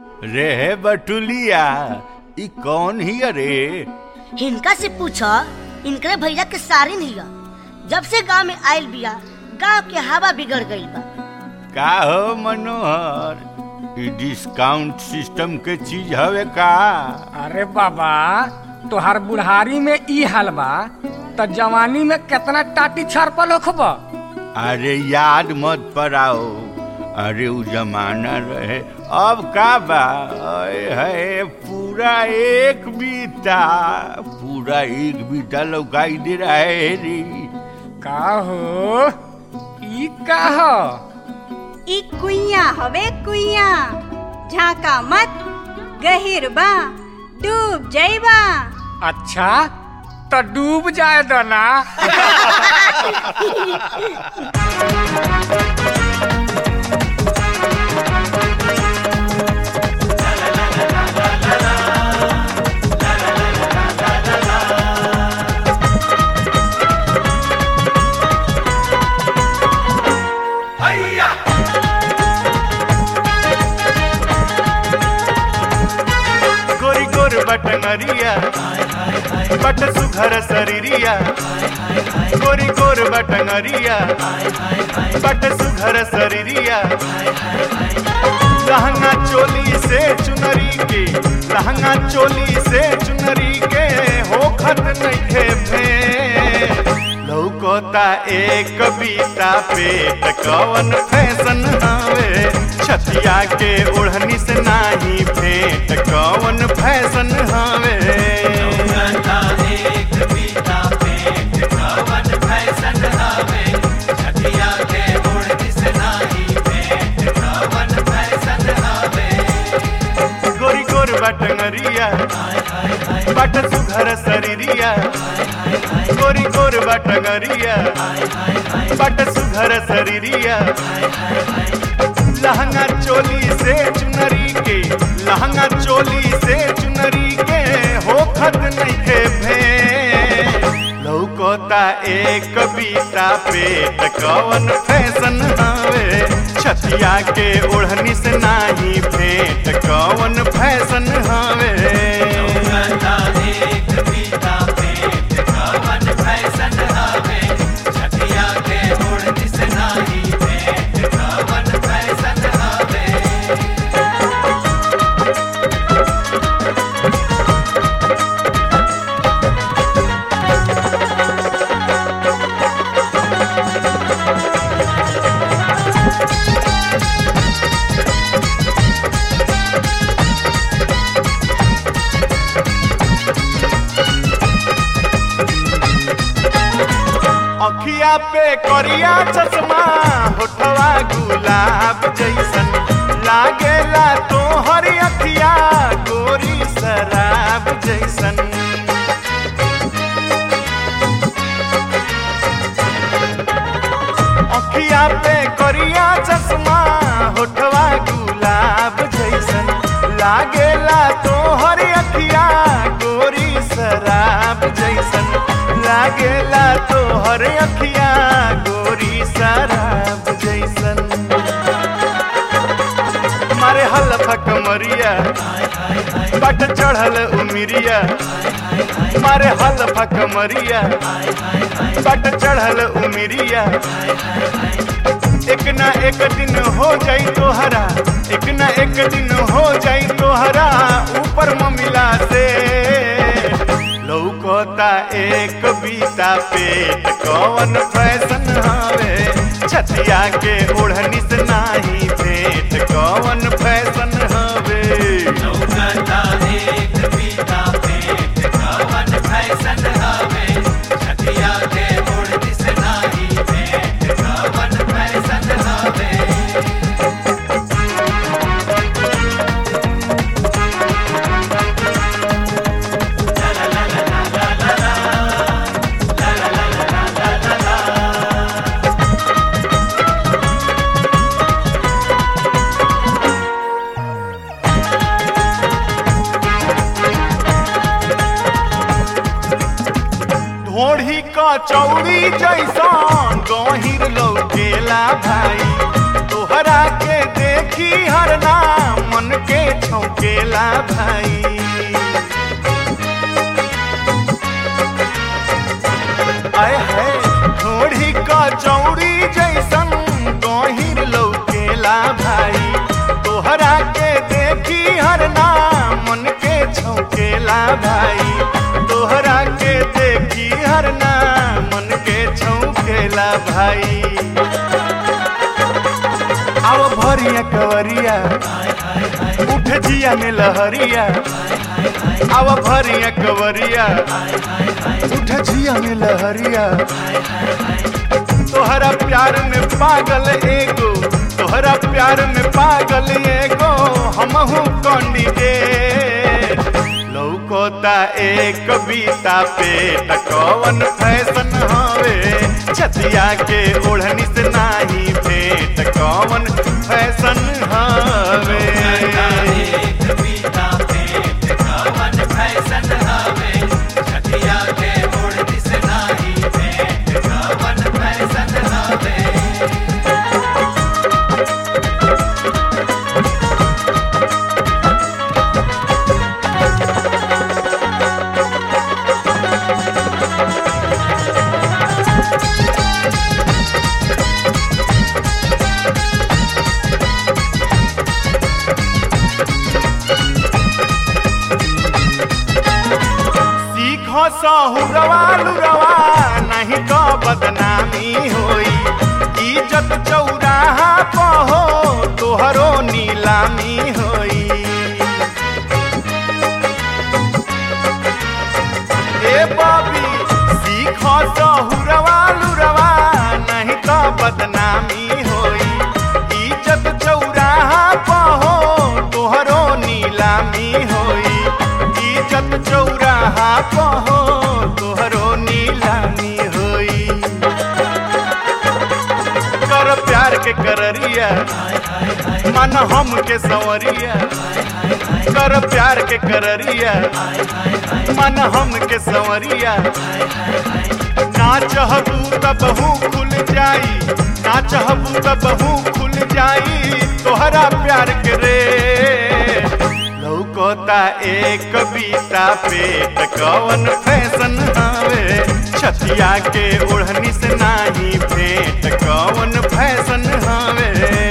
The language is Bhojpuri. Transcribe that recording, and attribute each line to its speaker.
Speaker 1: रे बटुलिया ई कौन ही रे
Speaker 2: हिनका से पूछो इनकरे भैया के सारिन हिया जब से गांव में आयल बिया गांव के हवा बिगड़ गईल बा
Speaker 1: का हो मनोहर ई डिस्काउंट सिस्टम के चीज हवे का
Speaker 3: अरे बाबा तोहार बुढ़ारी में ई हाल बा त जवानी में केतना टाटी छरपल होखब
Speaker 1: अरे याद मत पड़ाओ अरे उ जमाना रहे अब का बा अय है पूरा एक बीता पूरा एक बीता लौकाई दे रहा है रे
Speaker 3: का हो ई का हो
Speaker 4: ई कुइया हवे कुइया झाका मत गहिर बा डूब जइबा
Speaker 3: अच्छा तो डूब जाए दो ना
Speaker 1: गोरी गोर बटनरिया बट सुघर शरीरिया गोरी गोर बटनरिया बट सुघर शरीरिया लहंगा चोली से चुनरी के लहंगा चोली से चुनरी के हो खत नइखे भे लौकोता एक कविता पेट कवन फैशन हवे छतिया के ओढ़नी से नाही भेंट कवन फैशन हवे गोरी गोर बटंगरिया बट सुघर शरीरिया गोरी गोर बटंगरिया बट सुघर शरीरिया लहंगा चोली से चुनरी के लहंगा चोली से चुनरी के हो खत नइखे भे लौकोता एक कविता पेट कवन फैशन हवे छतिया के ओढ़नी से नाही भेंट कवन फैशन हवे अखिया पे करिया चश्मा होठवा गुलाब जैसन लागेला तो हरी अखिया गोरी शराब जैसन अखिया पे करिया चश्मा होठवा गुलाब जैसन लागेला तो हरी अखिया गोरी शराब जैसन लागेला तो हर अखिया गोरी शराब जैसन मारे हलफा कमरिया बट चढ़ल उमिरिया मारे हलफा कमरिया बट चढ़ल उमिरिया एक ना एक दिन हो जाई तोहरा एक ना एक दिन हो जाई तोहरा ऊपर ममिला से लौकोता एक बीता पेट कवन फैशन हवे छतिया के ओढ़नी से नाही भेंट कवन फैशन हवे ढोढ़ी का चौड़ी जैसन गहिर लौकेला भाई तोहरा के देखी हर नाम मन के
Speaker 5: छौकेला भाई आय है ढोढ़ी का चौड़ी जैसन गहिर लौकेला भाई तोहरा के देखी हर नाम मन के छौकेला भाई तोहरा के देखी हर नाम मन के छौकेला भाई आओ भरिया कवरिया उठ जिया में लहरिया आओ भरिया कवरिया उठ जिया में लहरिया तोहरा प्यार में पागल एगो तोहरा प्यार में पागल एगो हमहू कौंडिगे लौकोता एक कविता पे टकवन फैशन हवे छतिया के ओढ़नी से नाही भेंट कौन फैशन हवे सीख सहुरवा लुरवा नहीं तो बदनामी होई इज्जत चौराहा पहो तोहरो नीलामी होई ए बबी सीख सहुरवा लुरवा नहीं तो बदनामी होई इज्जत चौराहा पहो तोहरो नीलामी होई इज्जत चौराहा पहो तोहरो नीलामी होई कर प्यार के कररिया मन हम के संवरिया कर प्यार के कररिया मन हम के संवरिया ना चाहबू तब हूँ खुल जाई ना चाहबू तब हूँ खुल जाई तोहरा प्यार के रे लौकोता एक कविता पेट कवन फैशन हवे छतिया के ओढ़नी से नाही भेंट कवन फैशन हवे